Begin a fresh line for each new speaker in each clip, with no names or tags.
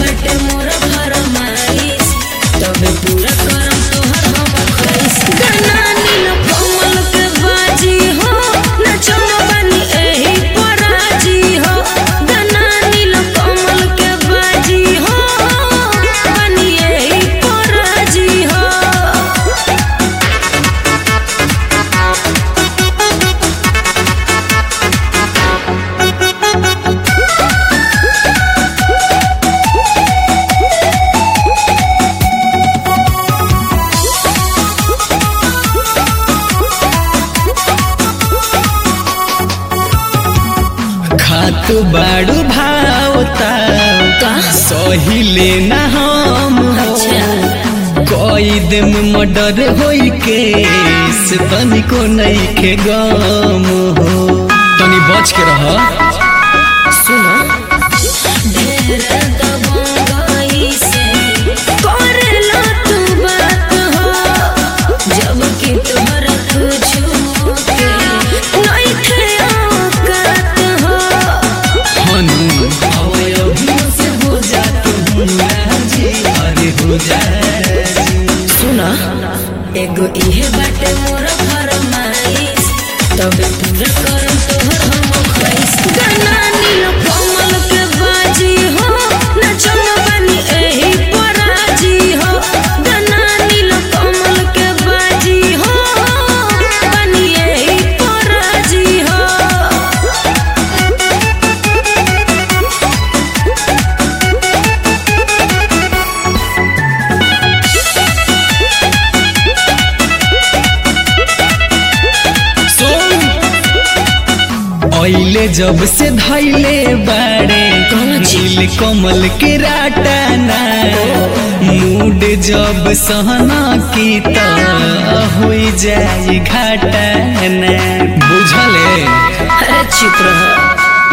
बाटे मोर फरमाइश तबे पूरा करम तोहर हम ख्वाइश गाना नील कमल के बाजी हो नचन बानी एही पराजी हो गाना नील कमल के बाजी हो बानी एही पराजी हो
खातु बाड़ू भावता
का?
सहिले ना हम हो
अच्छा।
कोई दिन मर्डर होई के से तनिको नहीं के गम हो तनी बच के रह
सुनो ढेर दबंगई से करेला तू बात हो जब कि तोहरा कुछ के नइखे औकात हो
हनु अवयव से हो जा तू राजी अरे हो जा
सुनो एगो इहे बाटे मोर फरमाइश तबे पूरा करम तोहर हम ख्वाइश गाना नील कमल के बाजी हो नचन बानी एही पराजी हो गाना नील कमल के बाजी हो बानी एही पराजी हो
ओइले जब से धैले बाड़े
कौन चीज?
नील कमल के राटाना मूड जब सहना की तो हो जाए घाटाना बुझले
अरे चुप रहो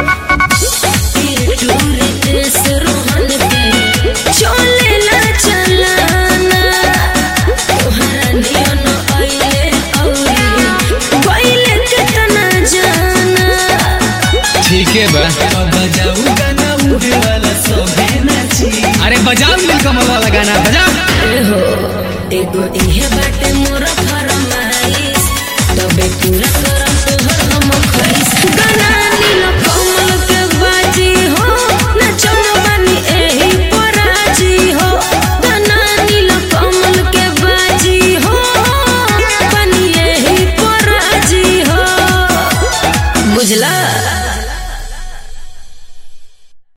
टूरे देश रोहन पे चलेला चलाना तोहरा नियन आइले औरी गइले केतना जाना
ठीक है बा अब बजाऊ गाना उड़े वाला सोहे नाची अरे बजाओ नील कमल वाला गाना बजाओ
ए हो एगो इहे बाटे मोर